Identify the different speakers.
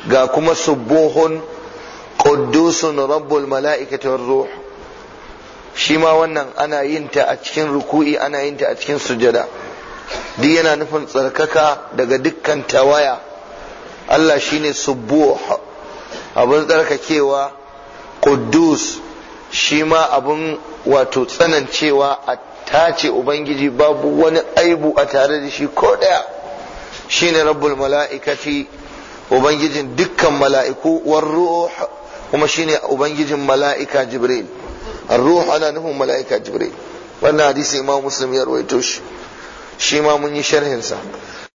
Speaker 1: ga kuma subuhun quddusun rabbul mala'ikati war ruh shi ma wannan ana yin ta a cikin ruku'i ana yin ta a cikin sujada duk yana nufin tsarkaka daga dukkan tawaya Allah shine subuh abin tsarkakewa quddus shi ma abin wato tsanancewa a tace ubangiji babu wani aibu a tare da shi ko daya shine rabbul mala'ikati ubangijin dukkan mala'iku war ruh kuma shine ubangijin mala'ika jibril ar-ruh ana nufin mala'ika jibril wannan hadisi imam muslim ya rawaito shi shi ma mun yi sharhin sa